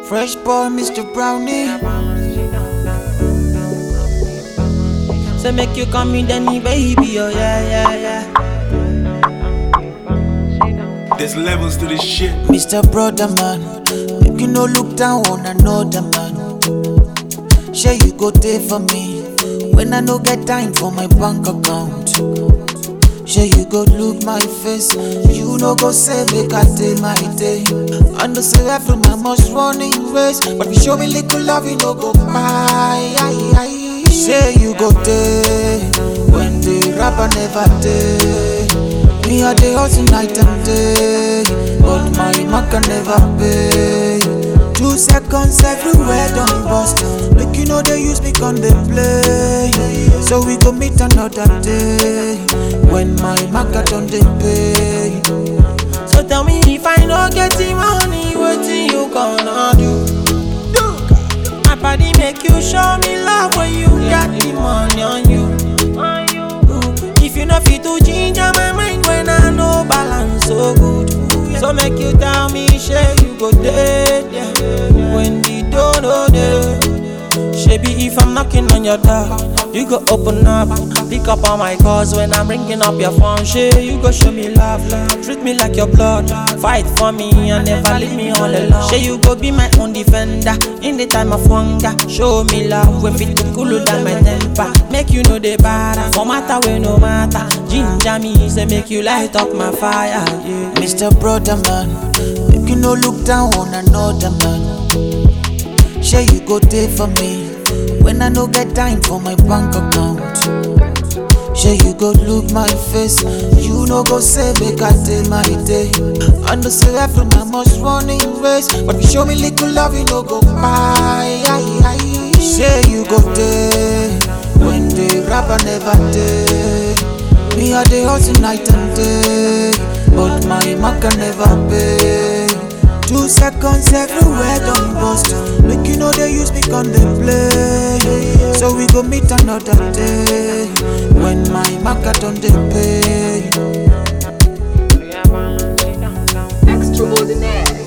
Fresh boy, Mr. Brownie. Say make you come in Danny baby, oh yeah, yeah, yeah. There's levels to this shit. Mr. Brother Man, make you no look down on another man. Sure you go there for me when I no get time for my bank account. Sure you go look my face, you no go say make I day my day. And the say every man must run in race, but if you show me little love, you no go buy. Say you go there when the rapper never day. Me a day hustle night and day, but my mark can never pay. Two seconds everywhere done bust. Look, you know they use me on the play. So we go meet another day when my market done they pay. So tell me if I no get the money, what you gonna do? My body make you show me love when you got the money on you. If you know fit to ginger my mind when I know balance so good. So make you tell me, shey you go dead, yeah. When the door no there. Shebi if I'm knocking on your door, you go open up, pick up all my calls when I'm ringing up your phone. Shey you go show me love, treat me like your blood, fight for me and never leave me all alone. Shey you go be my own defender in the time of hunger. Show me love when fit to cool down my temper, make you know the bad. For matter when no matter, ginger me say make you light up my fire. Yeah. Mr. Brother Man, make you no look down on another man. Sure you go there for me when I no get time for my bank account. Sure you go look my face, you no go say make I day my day. And the say every man must run in race, but if you show me little love, you no go buy. Sure you go there when the rapper never day. Me a day hustle night and day, but my mark can never pay. Two seconds everywhere done bust. Look, you know they use me on the play. So we go meet another day when my market on the pay. Extraordinaire.